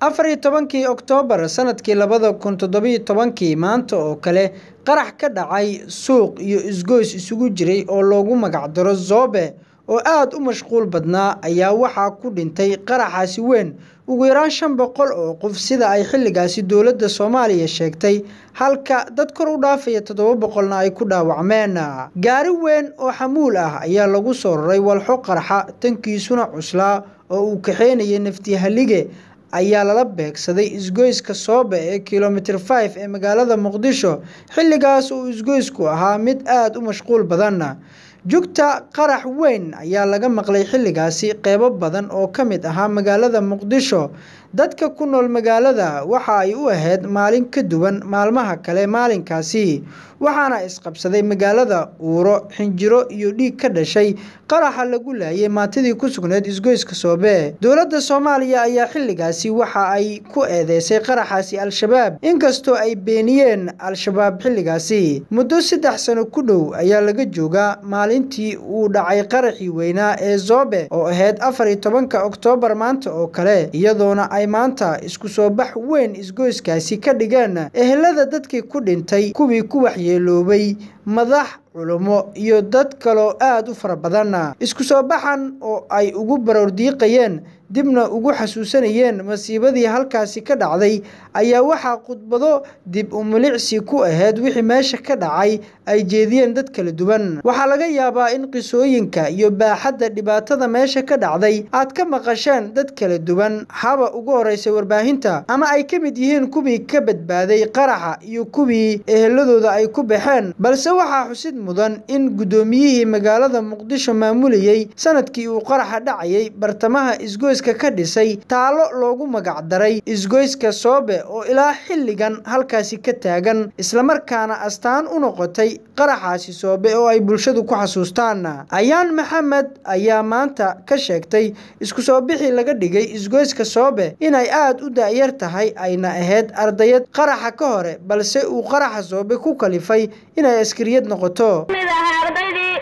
afar iyo tobankii oktoobar sanadkii labada kun toddobiyo tobankii maanta oo kale qarax ka dhacay suuq iyo isgoys isugu jiray oo loogu magacdaro zoobe oo aada u mashquul badnaa ayaa waxaa ku dhintay qaraxaasi weyn ugu yaraan shan boqol oo qof sida ay xilligaasi dowladda soomaaliya sheegtay halka dad kor u dhaafaya toddoba boqolna ay ku dhaawacmeen gaari weyn oo xamuul ah ayaa lagu soo raray walxo qarxa tankiisuna cuslaa oo uu kaxeynayay naftihalige ayaa lala beegsaday isgoyska soobe ee kilomitr five ee magaalada muqdisho xilligaas uu isgoysku ahaa mid aada u mashquul badan jugta qarax weyn ayaa laga maqlay xilligaasi qeybo badan oo ka mid ahaa magaalada muqdisho dadka ku nool magaalada waxa ay u ahayd maalin ka duwan maalmaha kale maalinkaasi waxaana isqabsaday magaalada uuro xinjiro iyo dhiig ka dhashay qaraxa lagu laayay maantidii ku sugneyd isgoyska soobe dowladda soomaaliya ayaa xilligaasi waxa ay ku eedeysay qaraxaasi al-shabaab inkastoo ay beeniyeen al-shabaab xilligaasi muddo saddex sano ku dhow ayaa laga joogaa maalintii uu dhacay qaraxii weynaa ee zoobe oo ahayd afar iyo tobanka oktoobar maanta oo kale iyadoona ay maanta isku soo bax weyn isgoyskaasi ka dhigeen ehelada dadkii ku dhintay kuwii ku waxyeeloobay madax culummo iyo dad kaloo aada u fara badan isku soo baxan oo ay ugu baroordiiqayeen dibna ugu xasuusanayeen masiibadii halkaasi ka dhacday ayaa waxaa khudbado dib u milicsi ku ahayd wixii meesha ka dhacay ay jeediyeen dad kala duwan waxaa laga yaabaa in qisooyinka iyo baaxadda dhibaatada meesha ka dhacday aad ka maqasheen dad kala duwan haba ugu horeysay warbaahinta ama ay ka mid yihiin kuwii ka badbaaday qaraxa iyo kuwii eheladooda ay ku baxeen balse waxaa xusid mudan in guddoomiyihii magaalada muqdisho maamulayey sanadkii uu qaraxa dhacayay bartamaha isgoyska ka dhisay taalo loogu magacdaray isgoyska soobe oo ilaa xilligan halkaasi ka taagan islamarkaana astaan u noqotay qaraxaasi soobe oo ay bulshadu ku xasuustaan ayaan maxamed ayaa maanta ka sheegtay isku soo bixii laga dhigay isgoyska soobe inay aada u daayar tahay ayna ahayd ardayad qaraxa ka hore balse uu qaraxa soobe ku kalifay inay askariyad noqoto mid ahaa ardaydii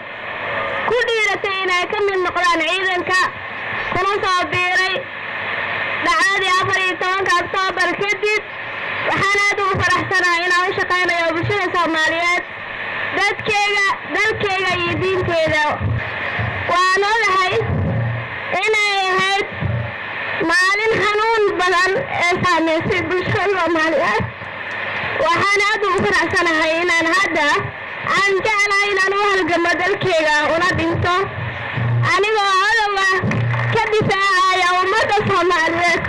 ku dhiiratay inay ka mid noqdaan ciidanka kuna soo biiray dhacdadii afar iyo tobanka oktoobar kadib waxaan aad ugu faraxsanahay inaan u shaqaynayo bulshada soomaaliyeed dadkeyga dalkeyga iyo diinteeda waan ogahay inay ahayd maalin xanuun badan ee saameysay bulshada soomaaliyeed waxaan aad ugu faraxsanahay inaan hadda aan jeclahay inaan u halgamo dalkeyga una dhinto anigoo odowa ka difaacaya ummadda soomaaliyeed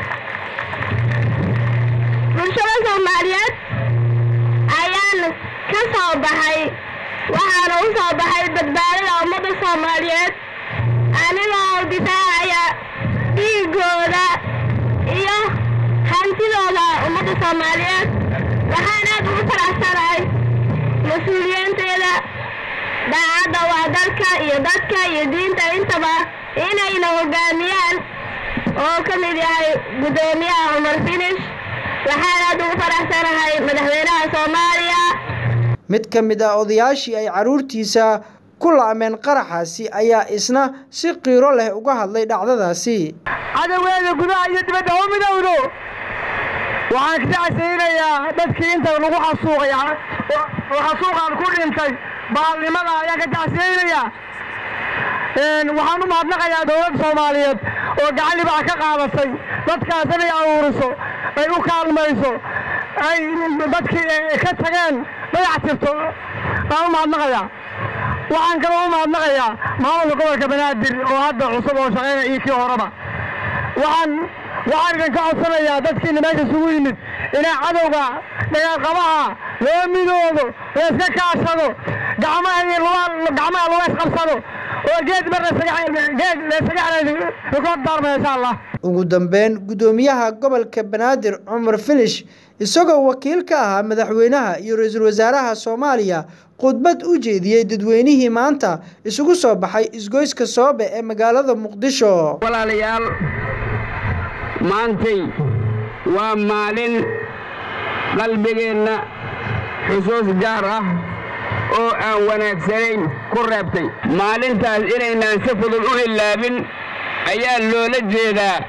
bulshada soomaaliyeed ayaan ka soo baxay waxaana u soo baxay badbaadada ummadda soomaaliyeed anigoo difaacaya dhiigooda iyo hantidooda ummadda soomaaliyeed waxaan aad ugu faraxsanahay mas-uuliyiinteeda daacadda waa dalka iyo dadka iyo diinta intaba inayna hogaamiyaan oo ka mid yahay guddoomiyaha cumar finish waxaan aad ugu faraxsanahay madaxweynaha soomaaliya mid ka mid ah odayaashii ay carruurtiisa ku la'meen qaraxaasi ayaa isna si qiiro leh uga hadlay dhacdadaasi cadawgeeda gudaha iyo dibadda u midowdo waxaan ka tacsaynayaa dadkii inta lagu xasuuqay oo xasuuqaan ku dhintay baalnimada ayaan ka tacsaynayaa waxaan u mahadnaqayaa dowladda soomaaliyeed oo gacan libax ka qaadatay dadkaas inay aruuriso ay u kaalmayso ay dadkii ka tageen dayac tirto baan u mahadnaqayaa waxaan kaloo u mahadnaqayaa maamulka gobolka banaadir oo hadda cusub oo shaqeynaya iyo kii horeba waxaan waxaan idin ka codsanayaa dadkiina meesha isugu yimid inay cadowga dhagaalqabaha loo midoodo layska kaashado gacmaha iyo gacmaha laga isqabsado oo geed mar geed laysaga rikood daarma insha allah ugu dambeyn guddoomiyaha gobolka banaadir cumar finish isagoo wakiil ka ahaa madaxweynaha iyo ra-iisul wasaaraha soomaaliya khudbad u jeediyey dadweynihii maanta isugu soo baxay isgoyska soobe ee magaalada muqdisho walaalayaal maantay waa maalin qalbigeenna xusuus gaar ah oo aan wanaagsanayn ku reebtay maalintaas inaynaan si fudud u ilaabin ayaa loola jeedaa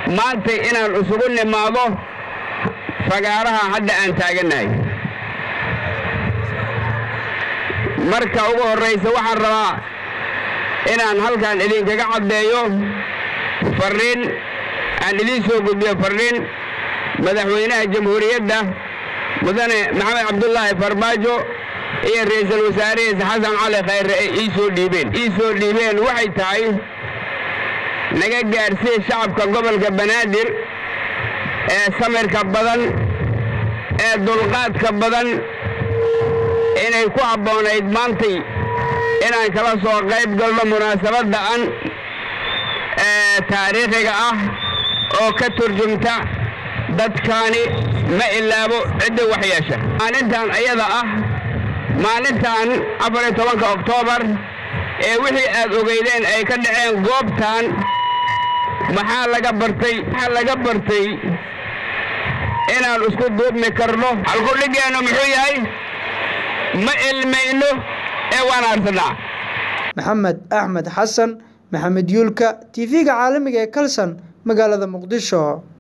maantay inaan isugu nimaado fagaaraha hadda aan taagannahay marka ugu horraysa waxaan rabaa inaan halkan idinkaga caddeeyo farriin aan idiin soo gudbiyo farriin madaxweynaha jamhuuriyadda mudane maxamed cabdulaahi farmaajo iyo ra'iisul wasaarihiisa xasan cali khayre ay ii soo dhiibeen ii soo dhiibeen waxay tahay naga gaadhsiiya shacabka gobolka banaadir ee samirka badan ee dulqaadka badan inay ku habboonayd maantay inaan kala soo qayb galno munaasabadda an ee taariikhiga ah oo ka turjumta dadkaani ma ilaabo cidda wax yeesha maalintan ayada ah maalintan afar iyo tobanka oktoobar ee wixii aad ogeydeen ay ka dhaceen goobtan maxaa laga bartay maxaa laga bartay inaan isku duubmi karno halkudhigeennu muxuu yahay ma ilmayno ee waan aarsanaa maxamed axmed xasan maxamed yuulka tv-ga caalamiga ee kalson magaalada muqdisho